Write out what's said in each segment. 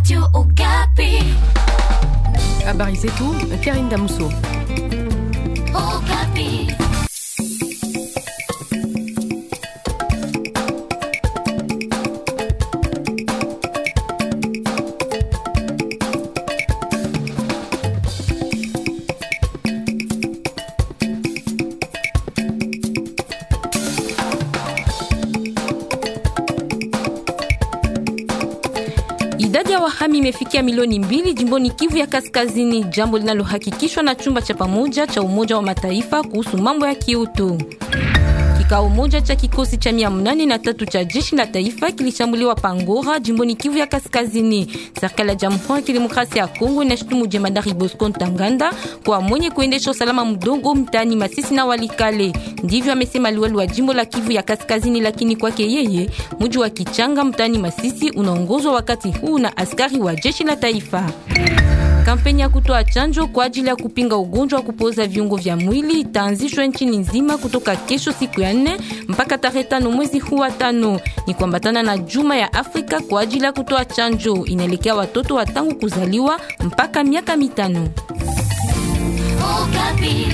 Radio Okapi. Habari zetu Karine Damuso. Okapi. Idadi ya wahami imefikia milioni mbili jimboni Kivu ya Kaskazini, jambo linalohakikishwa na chumba cha pamoja cha Umoja wa Mataifa kuhusu mambo ya kiutu. Kikao moja cha kikosi cha mia mnane na tatu cha jeshi la taifa kilishambuliwa Pangora jimboni Kivu ya Kaskazini. Serikali ya Jamhuri ya Kidemokrasia ya Kongo inashutumu jemadari Bosco Ntaganda kwa mwenye kuendesha usalama mdogo mtaani Masisi na Walikale. Ndivyo amesema liwali wa jimbo la Kivu ya Kaskazini, lakini kwake yeye mji wa Kichanga mtaani Masisi unaongozwa wakati huu na askari wa jeshi la taifa. Kampeni ya kutoa chanjo kwa ajili ya kupinga ugonjwa wa kupooza viungo vya mwili itaanzishwa nchini nzima kutoka kesho siku ya nne mpaka tarehe tano mwezi huu wa tano. Ni kuambatana na juma ya Afrika kwa ajili ya kutoa chanjo, inaelekea watoto wa tangu kuzaliwa mpaka miaka mitano. Okapi.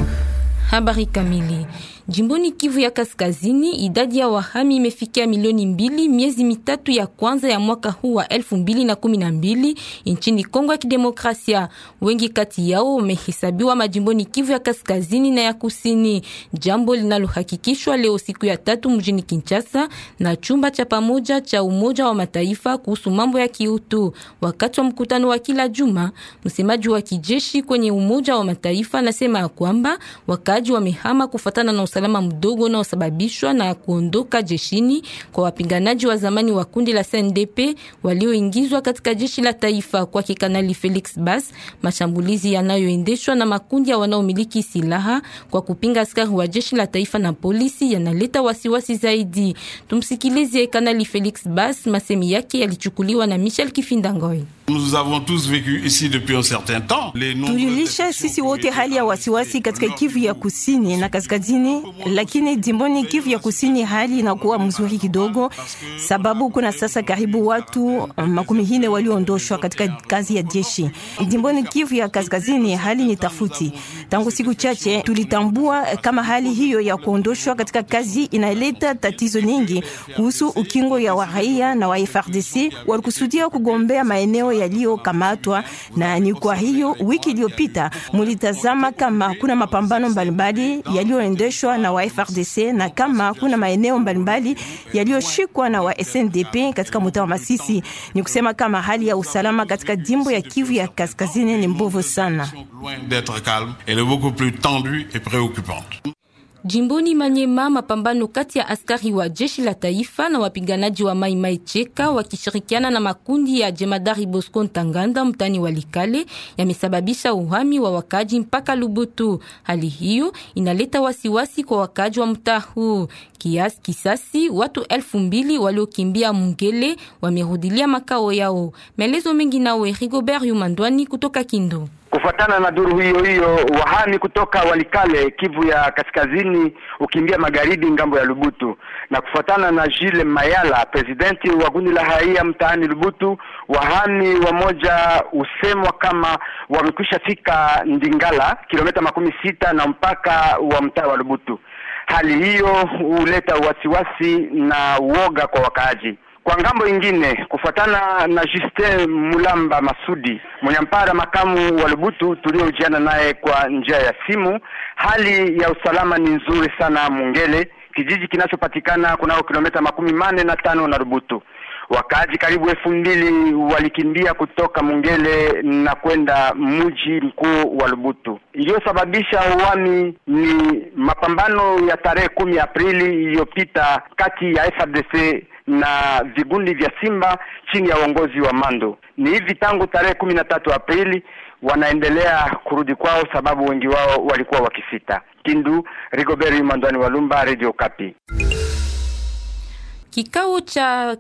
Habari kamili. Jimboni Kivu ya Kaskazini, idadi ya wahami imefikia milioni mbili miezi mitatu ya kwanza ya mwaka huu wa elfu mbili na kumi na mbili nchini Kongo ya Kidemokrasia. Wengi kati yao wamehesabiwa majimboni Kivu ya Kaskazini na ya Kusini, jambo linalohakikishwa leo siku ya tatu mjini Kinshasa na chumba cha pamoja cha Umoja wa Mataifa kuhusu mambo ya kiutu. Wakati wa mkutano wa kila juma, msemaji wa kijeshi kwenye Umoja wa Mataifa anasema ya kwamba wakaaji wamehama kufuatana na usalama mdogo unaosababishwa na kuondoka jeshini kwa wapiganaji wa zamani wa kundi la CNDP walioingizwa katika jeshi la taifa. Kwa Kanali Felix Bas, mashambulizi yanayoendeshwa na makundi ya wanaomiliki silaha kwa kupinga askari wa jeshi la taifa na polisi yanaleta wasiwasi zaidi. Tumsikilize Kanali Felix Bas, masemi yake yalichukuliwa na Michel Kifindangoi. Nous avons tous vécu ici depuis un certain temps. Les nombreuses Tulilisha exceptions sisi wote hali ya wasiwasi katika Kivu ya kusini na kaskazini, lakini jimboni Kivu ya kusini hali inakuwa mzuri kidogo, sababu kuna sasa karibu watu makumi hine walioondoshwa katika kazi ya jeshi. Jimboni Kivu ya kaskazini hali ni tafuti. Tangu siku chache tulitambua kama hali hiyo ya kuondoshwa katika kazi inaleta tatizo nyingi kuhusu ukingo ya wa raia na wa FRDC walikusudia kugombea maeneo yaliyokamatwa, na ni kwa hiyo wiki iliyopita mulitazama kama kuna mapambano mbalimbali yaliyoendeshwa na wa FRDC na kama kuna maeneo mbalimbali yaliyoshikwa na wa SNDP katika mtaa wa Masisi. Ni kusema kama hali ya usalama katika jimbo ya Kivu ya kaskazini ni mbovu sana. loin d'être calme, elle est beaucoup plus tendue et préoccupante. Jimboni Manyema, mapambano kati ya askari wa jeshi la taifa na wapiganaji wa Mai Mai Cheka wakishirikiana na makundi ya jemadari Bosco Ntaganda mtani Walikale yamesababisha uhami wa wakaji mpaka Lubutu. Hali hiyo inaleta wasiwasi kwa wakaji wa mtaa huu. Kiasi kisasi watu elfu mbili waliokimbia Mungele wamerudilia makao yao. Maelezo mengi nawe Rigobert Yumandwani kutoka Kindu. Kufuatana na duru hiyo hiyo, wahami kutoka Walikale, Kivu ya Kaskazini, ukimbia magharibi ngambo ya Lubutu, na kufuatana na Jules Mayala, presidenti wa kundi la raia mtaani Lubutu, wahami wamoja usemwa kama wamekwisha fika Ndingala, kilomita makumi sita na mpaka wa mtaa wa Lubutu. Hali hiyo huleta wasiwasi na uoga kwa wakaaji. Kwa ngambo ingine, kufuatana na Justin Mulamba Masudi, mwenyampara makamu wa Lubutu tuliojiana naye kwa njia ya simu, hali ya usalama ni nzuri sana Mungele, kijiji kinachopatikana kunako kilomita makumi mane na tano na Lubutu. Wakaaji karibu elfu mbili walikimbia kutoka Mungele na kwenda mji mkuu wa Lubutu. Iliyosababisha uwami ni mapambano ya tarehe kumi Aprili iliyopita kati ya FARDC na vigundi vya Simba chini ya uongozi wa Mando. Ni hivi tangu tarehe kumi na tatu Aprili wanaendelea kurudi kwao, sababu wengi wao walikuwa wakisita. Kindu, Rigobert Mandwani Walumba, Radio Kapi. Kikao cha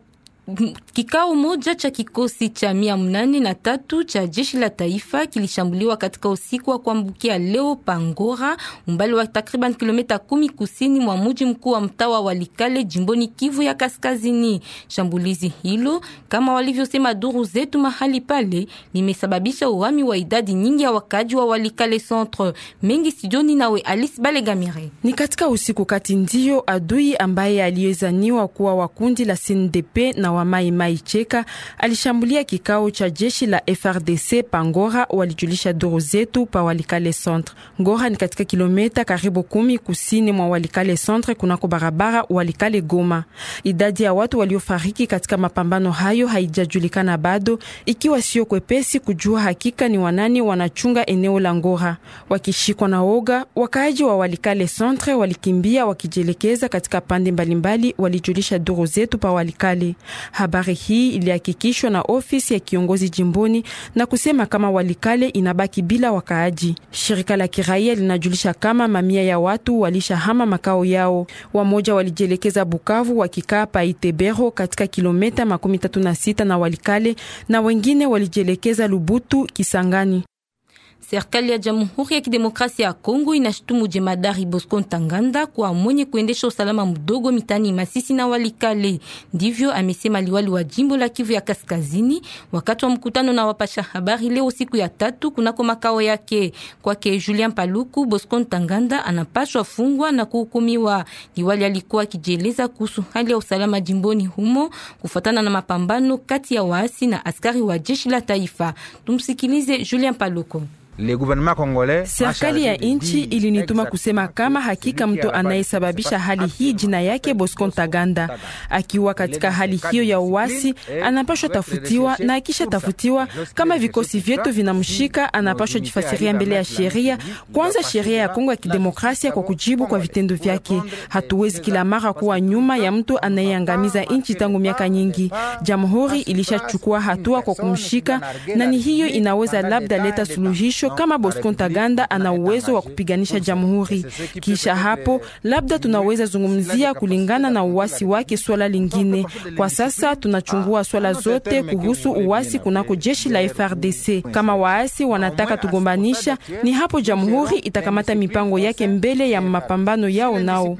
Kikao moja cha kikosi cha mia mnane na tatu cha jeshi la taifa kilishambuliwa katika usiku wa kuambukia leo Pangora, umbali wa takriban kilomita kumi kusini mwa mji mkuu wa mtaa wa Walikale jimboni Kivu ya Kaskazini. Shambulizi hilo kama walivyosema duru zetu mahali pale limesababisha uhami wa idadi nyingi ya wakaji wa Walikale Centre. Mengi studioni nawe Alice Balegamire. Ni katika usiku kati ndio adui ambaye aliyezaniwa kuwa wa kundi la CNDP na wa Mai Mai Cheka alishambulia kikao cha jeshi la FRDC Pangora, walijulisha duru zetu pa Walikale Centre. Ngora ni katika kilomita karibu kumi kusini mwa Walikale Centre kunako barabara Walikale Goma. Idadi ya watu waliofariki katika mapambano hayo haijajulikana bado, ikiwa sio kwepesi kujua hakika ni wanani wanachunga eneo la Ngora. Wakishikwa na oga, wakaaji wa Walikale Centre walikimbia wakijielekeza katika pande mbalimbali, walijulisha duru zetu pa Walikale. Habari hii ilihakikishwa na ofisi ya kiongozi jimboni na kusema kama Walikale inabaki bila wakaaji. Shirika la kiraia linajulisha kama mamia ya watu walishahama makao yao. Wamoja walijielekeza Bukavu wakikaa pa Itebero katika kilomita makumi tatu na sita na Walikale na wengine walijielekeza Lubutu Kisangani. Serikali ya Jamhuri ya Kidemokrasia ya Kongo inashutumu jemadari Bosco Ntaganda kwa mwenye kuendesha usalama mdogo mitani Masisi na Walikale. Ndivyo amesema liwali wa jimbo la Kivu ya Kaskazini wakati wa mkutano na wapasha habari leo siku ya tatu kunako makao yake. Kwake Julien Paluku, Bosco Ntaganda anapashwa fungwa na kuhukumiwa. Liwali alikuwa akijieleza kuhusu hali ya usalama jimboni humo kufuatana na mapambano kati ya waasi na askari wa jeshi la taifa. Tumsikilize Julien Paluku. Serikali ya nchi ilinituma kusema kama hakika mtu anayesababisha hali hii jina yake Bosco Ntaganda, akiwa katika hali hiyo ya uasi, anapashwa tafutiwa, na akisha tafutiwa, kama vikosi vyetu vinamshika, anapashwa jifasiria mbele ya sheria, kwanza sheria ya Kongo ya Kidemokrasia, kwa kujibu kwa vitendo vyake. Hatuwezi kila mara kuwa nyuma ya mtu anayeangamiza nchi tangu miaka nyingi. Jamhuri ilishachukua hatua kwa kumshika, na ni hiyo inaweza labda leta suluhisho kama Bosco Ntaganda ana uwezo wa kupiganisha jamhuri. Kisha hapo labda tunaweza zungumzia kulingana na uasi wake swala lingine. Kwa sasa tunachungua swala zote kuhusu uasi kunako jeshi la FRDC. Kama waasi wanataka tugombanisha, ni hapo jamhuri itakamata mipango yake mbele ya mapambano yao nao.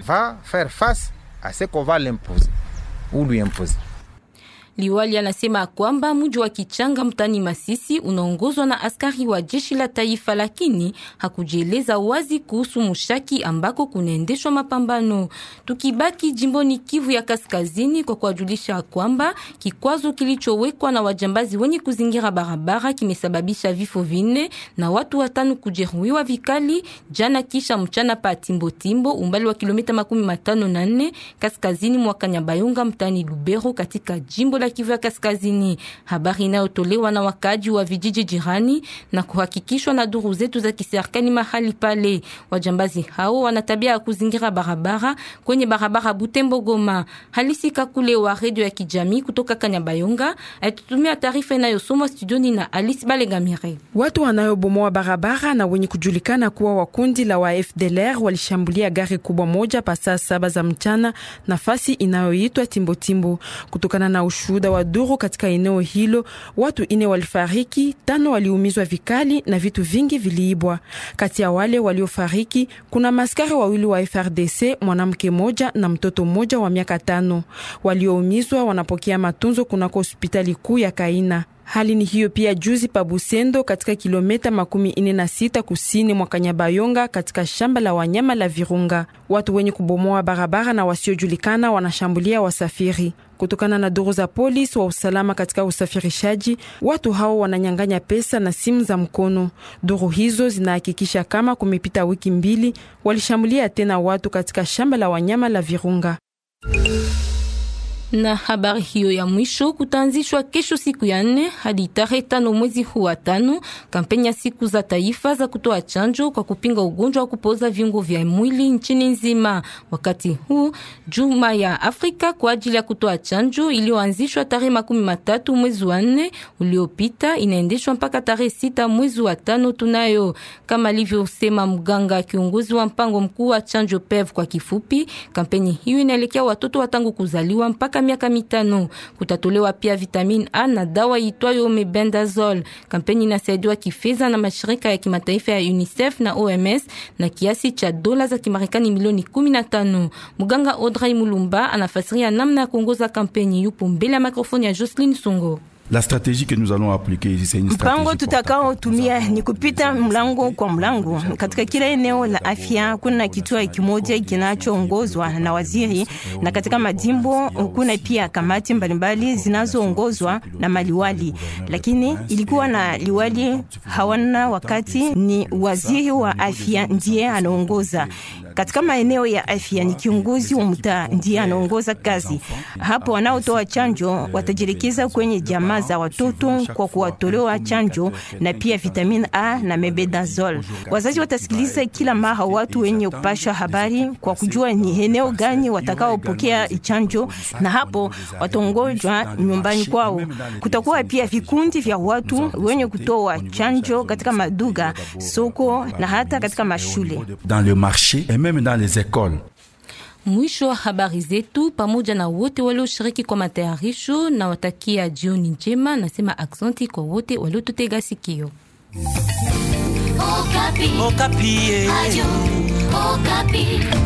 Liwali anasema kwamba mji wa Kichanga mtani Masisi unaongozwa na askari wa jeshi la taifa, lakini hakujieleza wazi kuhusu mushaki ambako kunaendeshwa mapambano. Tukibaki jimboni Kivu ya Kaskazini, kwa kuwajulisha kwamba kikwazo kilichowekwa na wajambazi wenye kuzingira barabara kimesababisha vifo vinne na watu watano kujeruhiwa vikali jana kisha mchana pa Timbotimbo, umbali wa kilomita makumi matano na nne kaskazini mwa Kanyabayonga mtani Lubero katika jimbo la Kivu ya Kaskazini. Habari inayotolewa na wakaji wa vijiji jirani na kuhakikishwa na duru zetu za kiserikali mahali pale. Wajambazi hao wana tabia ya kuzingira barabara kwenye barabara Butembo Goma. Halisi Kakule wa redio ya kijamii kutoka Kanyabayonga alitutumia taarifa inayosomwa studioni na Alice Balegamire. Watu wanayobomoa barabara na wenye kujulikana kuwa wa kundi la wa FDLR walishambulia gari kubwa moja pa saa saba za mchana nafasi inayoitwa Timbotimbo. Kutokana na ushuhuda wa duru katika eneo hilo, watu ine walifariki, tano waliumizwa vikali na vitu vingi viliibwa. Kati ya wale waliofariki kuna maskari wawili wa FRDC, mwanamke moja na mtoto mmoja wa miaka tano. Walioumizwa wanapokea matunzo kunako hospitali kuu ya Kaina. Hali ni hiyo pia juzi pa Busendo katika kilomita makumi ine na sita kusini mwa Kanyabayonga katika shamba la wanyama la Virunga. Watu wenye kubomoa barabara na wasiojulikana wanashambulia wasafiri. Kutokana na duru za polisi wa usalama katika usafirishaji, watu hao wananyang'anya pesa na simu za mkono. Duru hizo zinahakikisha kama kumepita wiki mbili walishambulia tena watu katika shamba la wanyama la Virunga. Na habari hiyo ya mwisho kutaanzishwa kesho siku ya nne hadi tarehe tano mwezi huu wa tano kampeni ya siku za taifa za kutoa chanjo kwa kupinga ugonjwa wa kupoza viungo vya mwili nchini nzima. Wakati huu juma ya Afrika kwa ajili ya kutoa chanjo iliyoanzishwa tarehe makumi matatu mwezi wa nne uliopita inaendeshwa mpaka tarehe sita mwezi wa tano tunayo, kama alivyosema mganga kiongozi wa mpango mkuu wa chanjo PEV kwa kifupi. Kampeni hiyo inaelekea watoto wa tangu kuzaliwa mpaka kila miaka mitano. Kutatolewa pia vitamin A na dawa itwayo mebendazole. Kampeni inasaidiwa kifedha na mashirika ya kimataifa ya UNICEF na OMS na kiasi cha dola za Kimarekani milioni 15. Muganga Audrey Mulumba anafasiria namna ya kuongoza kampeni. Yupo mbele ya mikrofoni ya Jocelyn Songo. La stratégie que nous allons appliquer ici, c'est une Mpango tutakaotumia ni kupita mlango kwa mlango katika kila eneo la afya. Kuna kituo kimoja kinachoongozwa na waziri, na katika majimbo kuna pia kamati mbalimbali zinazoongozwa na maliwali, lakini ilikuwa na liwali hawana wakati, ni waziri wa afya ndiye anaongoza katika maeneo ya afya. Ni kiongozi wa mtaa ndiye anaongoza kazi hapo. Wanaotoa chanjo watajielekeza kwenye jamaa za watoto kwa kuwatolewa chanjo na pia vitamin A na mebendazole. Wazazi watasikiliza kila mara watu wenye kupasha habari kwa kujua ni eneo gani watakaopokea chanjo, na hapo watongojwa nyumbani kwao. Kutakuwa pia vikundi vya watu wenye kutoa chanjo katika maduga, soko na hata katika mashule. dans le marché et même dans les écoles. Mwisho wa habari zetu, pamoja na wote walioshiriki kwa matayarisho, na watakia jioni njema. Nasema aksanti kwa wote waliotutega sikio. Okapi. Okapi. Radio Okapi.